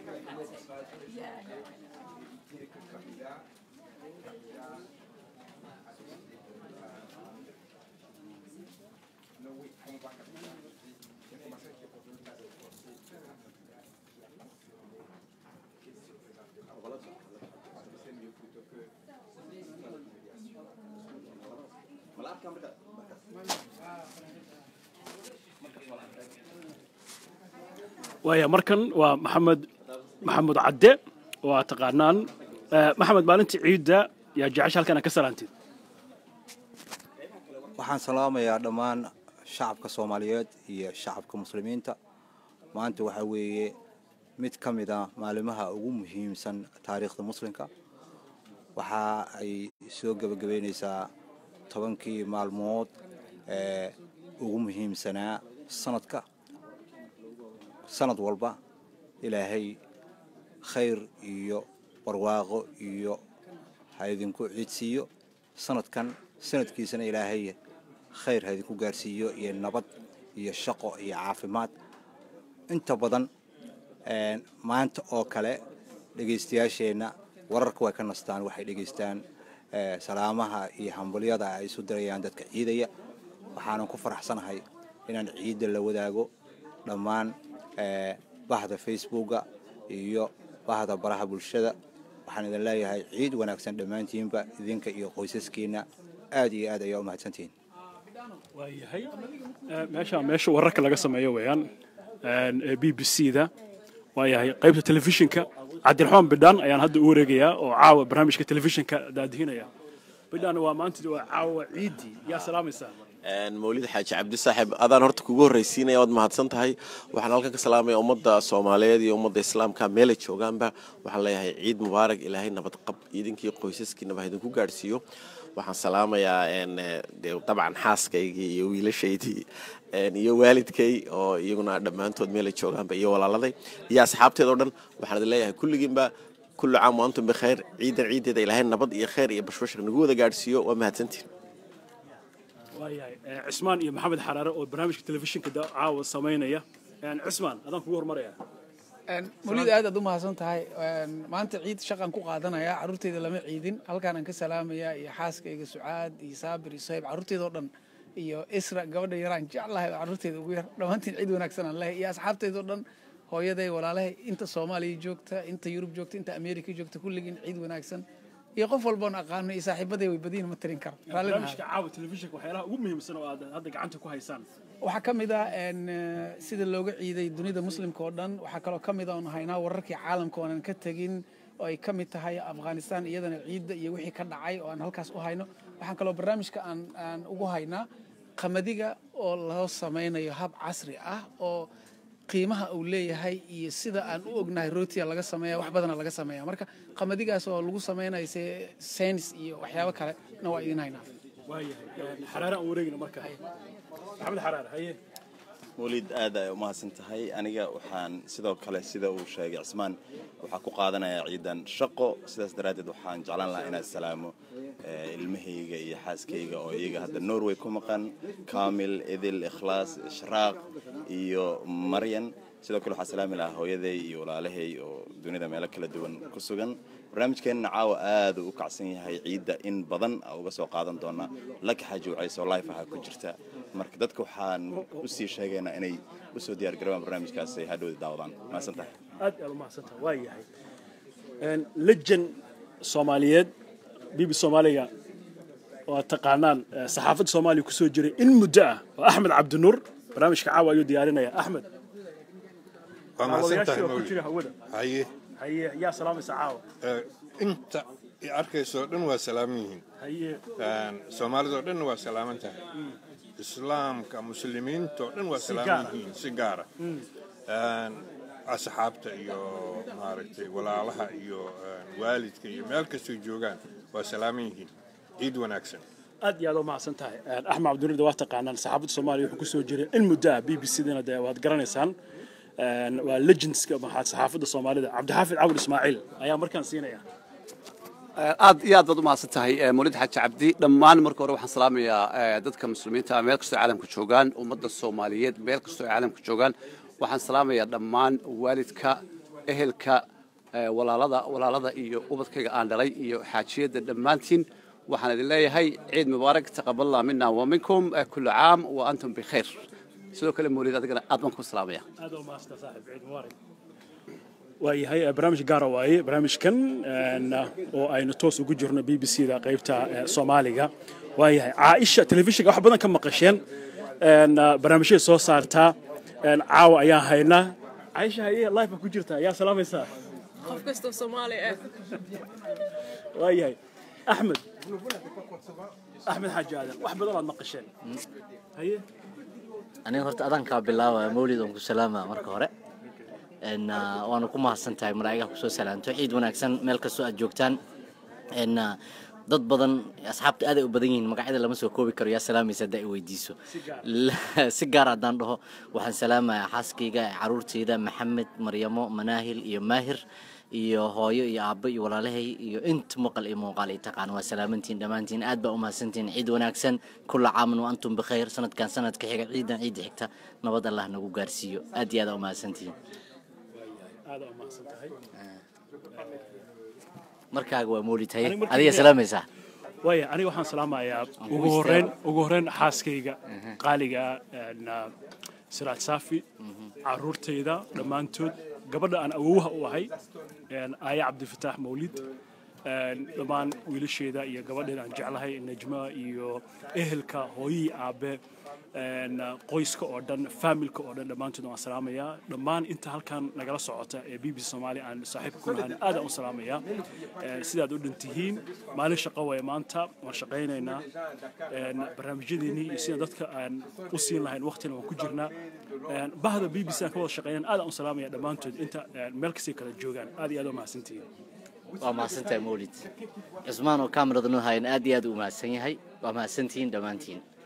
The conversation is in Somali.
dire que Kabila, Kabila a décidé de non oui, on va Kabila. J'ai commencé à dire le cas de procès qui a mentionné qu'il se présentait pas. Parce que c'est mieux plutôt que la humiliation. waaya markan waa maxamed maxamed cadde waa taqaanaan Eh, maxamed maalintii ciidda yaa jecesha halkan aad ka salaantid waxaan salaamayaa dhammaan shacabka soomaaliyeed iyo shacabka muslimiinta maanta waxaa weeye mid ka mid a maalimaha ugu muhiimsan taariikhda muslimka waxa ay soo gebagabeyneysaa tobankii maalmood ee ugu muhiimsanaa sanadka sanad walba ilaahay khayr iyo barwaaqo iyo ha idinku ciidsiiyo sanadkan sanadkiisana ilaahay khayr ha idinku gaarsiiyo iyo nabad iyo shaqo iyo caafimaad inta badan een, maanta oo kale dhegaystayaasheenna wararka way ka nastaan waxay dhegaystaan ee, salaamaha iyo hambalyada ay isu dirayaan dadka ciidaya waxaanan ku faraxsanahay inaan ciidda la wadaago dhammaan ee, bahda facebooka iyo bahda baraha bulshada waxaan idin leeyahay ciid wanaagsan dhammaantiinba idinka iyo qoysaskiina aad iyo aad ayaa u mahadsantihiin waayahay Eh, meesha meesha wararka laga sameeyo weeyaan ee b b c da waayahay qaybta telefishinka cabdiraxmaan bidhaan ayaan hadda u wareegayaa oo caawa barnaamijka telefishinka daadihinaya bidhaan waa maanta waa caawa ciidii yaa salaamaysaa mawlid xaaji cabdi saaxib adaan horta kugu horraysiinaya waad mahadsan tahay waxaan halkan ka salaamaya ummadda soomaaliyeed iyo ummadda islaamka meelay joogaanba waxaan leeyahay ciid mubaarak ilaahay nabadqab idinkii qoysaskiinaba ha idinku gaadhsiiyo waxaan salaamayaa een, eh, dee dabcan xaaskaygii iyo wiilashaydii een, iyo waalidkay oo iyaguna dhammaantood meelay joogaanba iyo walaaladay iyo asxaabteed oo dhan waxaan idin leeyahay kulligiinba kullu caam wa antum bikhayr ciidan ciideeda ilaahay nabad iyo khayr iyo bashbashar nagu wada gaadhsiiyo waa mahadsantiin waayahay Eh, cismaan iyo maxamed xaraare oo barnaamijka telefishinka da- caawa samaynaya Eh, cismaan adaan kugu hormaraya mawlid aad aad u mahadsan tahay Een, maanta ciid shaqan ku qaadanaya carruurteyda lama ciidin halkaanaan ka salaamaya iyo xaaskayga sucaad iyo saabir iyo sohayb carruurteyda oo dhan iyo isra gabadha yaraan jeclahay oo carruurteyda ugu yar dhammaantiin ciid wanaagsan aan lehay iyo asxaabteyda oo dhan hooyaday walaalahay inta soomaaliya joogta inta yurub joogta inta ameerika joogta kulligiin ciid wanaagsan iyo qof walboon aqaano iyo saaxiibaday way badiyin ma tirin karo Raalli maaha. barnaamijka caawa telefishinka waxyaalaha ugu muhiimsan oo aad hadda gacanta ku haysaan waxaa ka mid ah een, eh, sida looga ciiday dunida muslimka oo dhan waxaa kaloo ka mid ah oon haynaa wararkii caalamka oonan ka tegin oo ay ka mid tahay afghanistan iyadana ciidda iyo wixii ka dhacay oo aan halkaas u hayno waxaan kaloo barnaamijka aan aan ugu haynaa qamadiga oo loo samaynayo hab casri ah oo qiimaha uu leeyahay iyo sida aan u ognahay rootiya laga sameeya wax badana laga sameeya marka qamadigaas oo lagu samaynayo se- saynis iyo waxyaabo kale na waa idin haynaa waayahay Eh, xaraare aan wareegina marka maxamed xaraare haye weliid aad ay u mahadsan tahay aniga waxaan sidoo kale sida uu sheegay cismaan waxaa ku qaadanayaa ciidan shaqo sidaas daraaddeed waxaan jeclaan lahaa inaan salaamo eh, ilmahayga iyo xaaskayga oo iyaga hadda norway ku maqan kamil idil ikhlaas ishraaq iyo maryan sidoo kale waxaan salaami lahaa hooyaday iyo walaalahay oo dunida meelo kala duwan ku sugan barnaamijkeenna caawa aad uu u kacsan yahay ciidda in badan aa uga soo qaadan doonaa laka xaaji wacayso life ahaa ku jirta marka dadka waxaan usii sheegaynaa inay usoo diyaar garoobaan barnaamijkaas ay hadhowda daawadaan mahadsan tahay aad aad u mahadsantaha waa yahay lejan soomaaliyeed bibi soomaaliga oo aad taqaanaan eh, saxaafadda soomaaliya kusoo jiray in muddo ah oo axmed cabdinuur barnaamijka caawa ayuu diyaarinaya axmed waa mahadsan tahay Daawadayaashii oo ku mawlid jira hawada haye haye yaa salaamaysa caawa eh, inta i arkaysoo dhan waa salaaman yihiin haye Een, soomaalidoo dhan waa salaaman tahay islaamka muslimiintoo dhan waa salaaman gaara. yihiin si gaara Een, asxaabta iyo maaragtay walaalaha iyo een, waalidka iyo meel kastoo joogaan waa salaaman yihiin ciid wanaagsan aad iyo aad u mahadsan tahay axmed cabdinuur de waa taqaanaan saxaafadda soomaaliya wuxuu kusoo jiray in muddo ah b b c dana de waad garanaysaan Een, waa legendska maxaa saxaafadda soomaalida cabdixaafid cawil ismaaciil ayaa markaan siinaya aad iyo aad baad u mahadsan tahay eh, mawlid xaaji cabdi dhammaan marka hore waxaan salaamayaa eh, dadka muslimiinta ah meel kastoo ay caalamka joogaan ummadda soomaaliyeed meel kastoo ay caalamka joogaan waxaan salaamayaa dhammaan waalidka ehelka eh, walaalada walaalada iyo ubadkayga aan dhalay iyo xaajiyadda dhammaantiin waxaan idin leeyahay ciid mubaarak taqaballah mina wa minkum eh, kullu caam wa antum bikhayr sidoo kale mawlid adigana aad baan ku salaamaya aad u maasta saaxiib ciid mubaarak waayahay eh, barnaamij gaara waaye barnaamijkan een, oo aynu toos ugu jirno b b c da qaybta eh, soomaaliga waayahay caaisha telefishinka wax badan ka maqasheen een, eh, barnaamijyada soo saartaa een, caawa ayaan haynaa caaisha haye live baa ku jirtaa yaa salaamaysaa qof kastoo soomaali ah waayahay axmed axmed xaaji aadan wax badan aad maqasheen haye aniga horta adaan kaa bilaabaya mawlid oon ku salaama marka hore n waana ku mahadsan tahay malaa'igaha kusoo salaanto ciid wanaagsan meel kastoo aad joogtaan n dad badan asxaabta aaday u badan yihiin magacyada lama soo koobi karo yaa salaamaysa haddaa i weydiiso si gaar haddaan dhaho waxaan salaamayaa xaaskayga caruurtayda maxamed maryamo manaahil iyo maahir iyo hooyo iyo aabbo iyo walaalahay iyo inta maqal iyo muuqaal ay taqaan waa salaamantiin dhammaantiin aad baa u mahadsantiin ciid wanaagsan kulla caaman wa antum bikhayr sanadkan sanadka xiga ciidan ciidda xigta nabad allah nagu gaarsiiyo aad iyo aad aa u mahadsantihiin aad u mahadsan tahay markaaga waa moolid haye Aniga markii adiga hore- salaamaysaa waaya aniga waxaan salaamayaa ku ugu horreyn ugu horreyn xaaskayga qaaliga een, ah, siraaj saafi caruurtayda dhammaantood gabadha aan awowaha u ahay een, aaya cabdifataax mawlid een, dhammaan wiilasheeda iyo gabadheeda aan jeclahay najma iyo ehelka hooyihii aabe een, ah, qoyska oo dhan faamilka oo dhan dhammaantood waan salaamayaa dhammaan inta halkan nagala socota ee b b c soomaaliya aan saaxiibka ku nahan aad aan u salaamayaa Een, sidaad u dhantihiin maalin shaqo waye maanta waan shaqaynaynaa Een, barnaamijyadeennii iyo sida dadka aan u siin lahayn waqtina waan ku jirnaa Een, bahda b b c aan ka wada shaqaynan aad aan u salaamaya dhammaantood inta een, meel kastay kala joogaan aad iyo aad u mahadsantihiin waa mahadsantahay mawlid cusmaan oo kaamirada noo hayan aad iyo aad u mahadsan yahay waa mahadsantihiin dhammaantiin